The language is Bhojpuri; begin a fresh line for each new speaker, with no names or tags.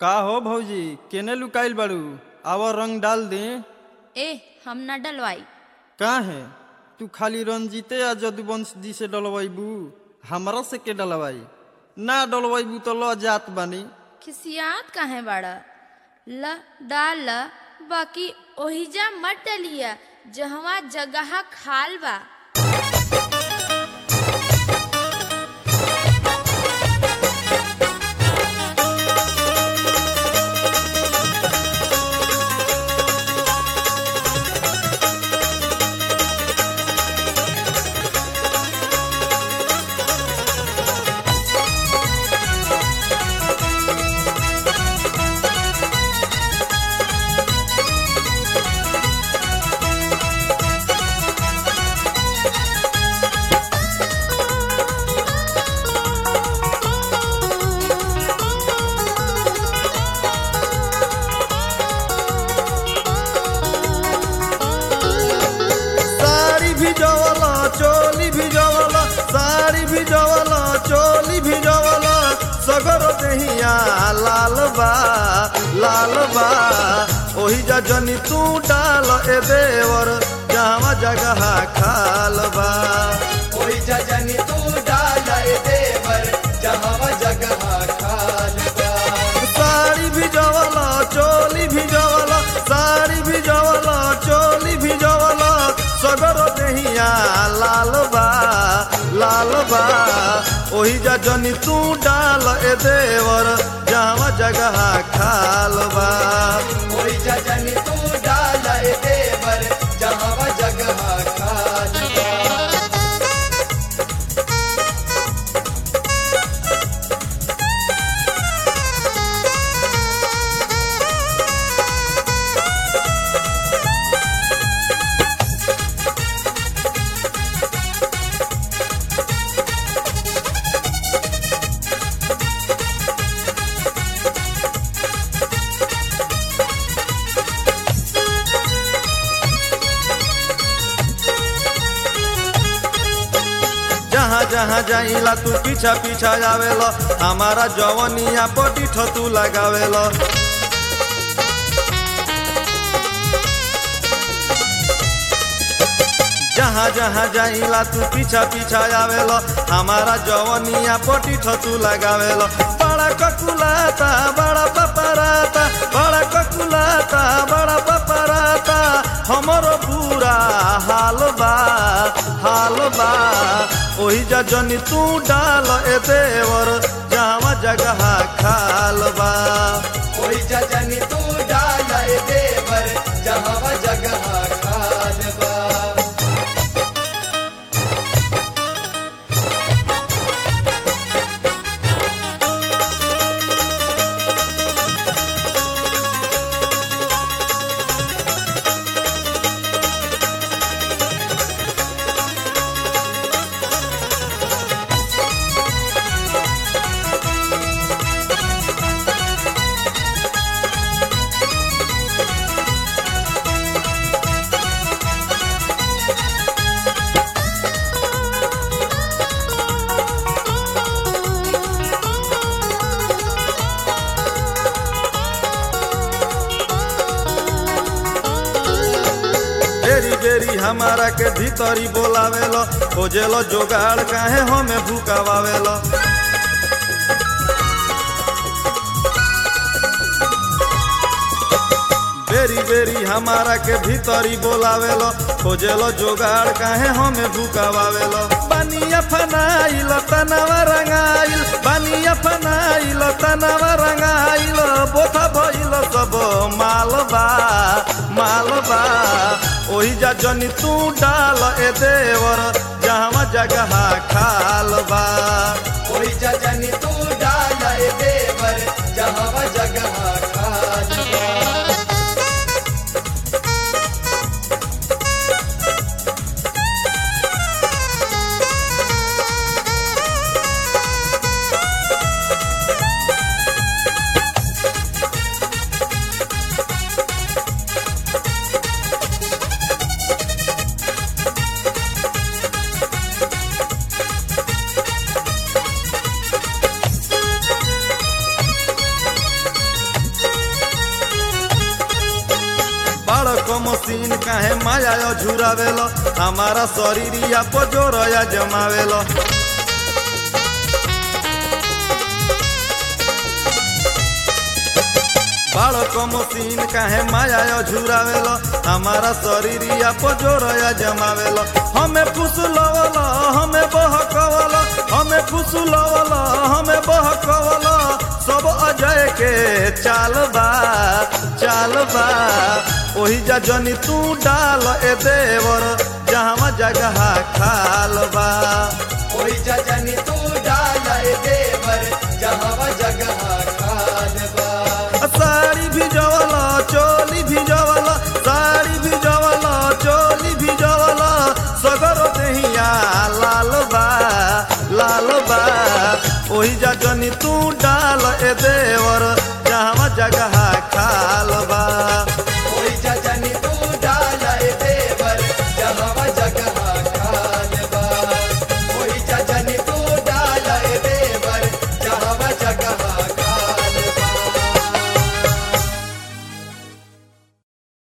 का हो भौजी केने लुकाइल बाड़ू आव रंग डाल दे
ए हम न डलवाई
का है तू खाली रंजीते या जदुवंश जी से डलवाइबू हमरा से के डलवाई ना डलवाइबू तो ल जात बानी
खिसियात काहे बाड़ा ल डाल ल बाकी ओहिजा मत डलिया जहवा जगह खाल बा
साड़ी भिजवला चोली भिजवला साड़ी भिजवला चोली भिजवला सगर देहिया लाल बा लाल बा ओही जा जनी तू डाल ए देवर जावा जगह खाल बा
कोई जजनी तू डाल ए देवर जहाँ जगह खाल बा।
साड़ी भिजवला चोली भिजवला साड़ी भिजवला चोली भिजवला सगर देहिया लाल बा लाल बा ओही जा जनी तू डाल ए देवर जावा जगह खाल बा
कोई जजनी तू डाल ए देवर जहाँ जगह खाल बा।
जहाँ जहाँ जाइला तू पीछा पीछा जावेला हमारा जवनिया पटी तू लगावेला जहाँ जहाँ जाइला तू पीछा पीछा आवेला हमारा जवनिया पटी तू लगावेला बड़ा ककुलाता बड़ा पपराता बड़ा ककुलाता बड़ा पपराता हमरो पूरा हाल बा हाल बा ओही जा जनी तू डाल ए देवर जावा जगह खाल बा
कोई जजनी तू डाल ए देवर जहाँ जगह खाल बा।
बेरी बेरी हमारा के भीतरी बोलावेलो खोजेलो जोगाड़ काहे हमें भूकावावेलो बेरी बेरी हमारा के भीतरी बोलावेलो खोजेलो जोगाड़ काहे हमें भूकावावेलो बनिया फनाइल तनावा रंगाइल बनिया फनाइल तनावा रंगाइल बोथा भइल सब मालबा मालबा ओही जा जनी तू डाल ए देवर जहाँ जगह खाल बा
कोई जजनी तू डाल ए देवर जहाँ जगह खाल बा।
मशीन काहे माया झुरावेलो हमारा शरीरिया पजोरया जमावेलो बालक मशीन काहे माया झुरावेलो हमारा शरीरिया पजोरया जमावेलो हमें फुसलवल हमें बहकवल हमें फुसलवल हमें बहकवल सब अजय के चाल बा चाल बा ओही जा जनी तू डाल ए देवर जहाँ जगह खाल बा
ओही जजनी तू डाला ए देवर जहाँ जगह खाल बा
साड़ी भिजवला चोली भिजवला साड़ी भिजवला चोली भिजवला सगरो देहिया लाल बा लाल बा ओही जा जनी तू डाल ए देवर जहाँ जगह खाल